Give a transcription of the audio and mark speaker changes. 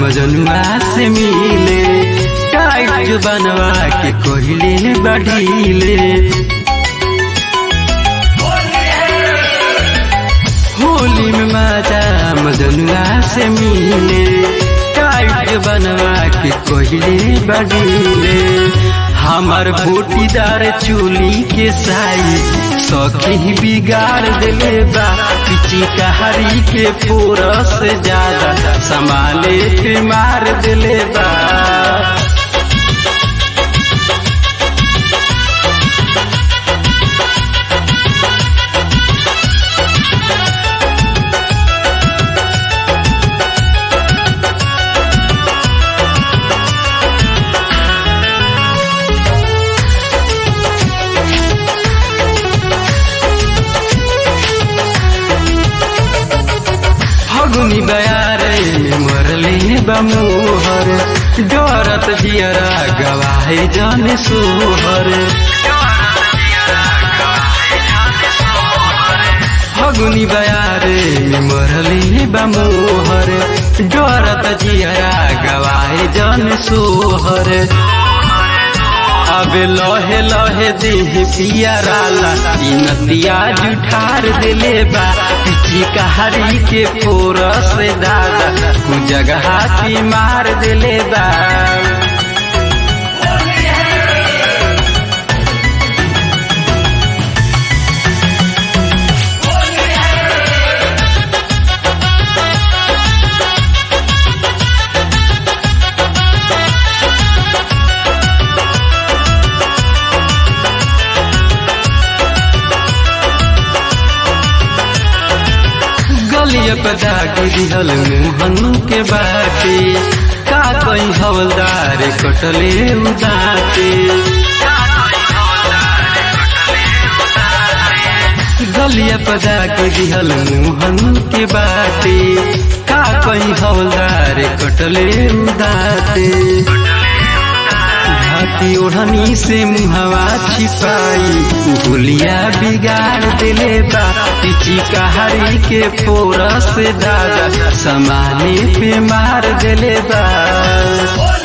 Speaker 1: मजनुआ से मिले टाइट बनवा के कोहिले बढ़ीले होली में माता मजनुआ से मिले टाइट बनवा के कोहिले बढ़ीले हमार बूटीदार चूली के साई सखी बिगाड़ दिले बा पिची कहारी के पूरा से ज्यादा संभाले पे मार दिले बा फगुनी बयारे में मरले बमोहर डरत जियरा गवाहे जन सोहर फगुनी बयारे में मरले बमोहर डरत जियरा गवाहे जन सोहर अब लहे लहे देह पियराला ई नदिया जुठार दिले बा पिची कहारी के पोर से दादा कु जगह की मार दिले बा गलिया पे दाग दिहल मुहनु के बाटे का कहीं हवलदार कटले उदाते गलिया पे दाग दिहल मुहनु के बाटे का कहीं हवलदार कटले उदाते हाथी ओढ़नी से मुहवा छिपाई गुलिया बिगाड़ दिले बा पिची कहारी के पोर से दादा समाने पे मार दिले बा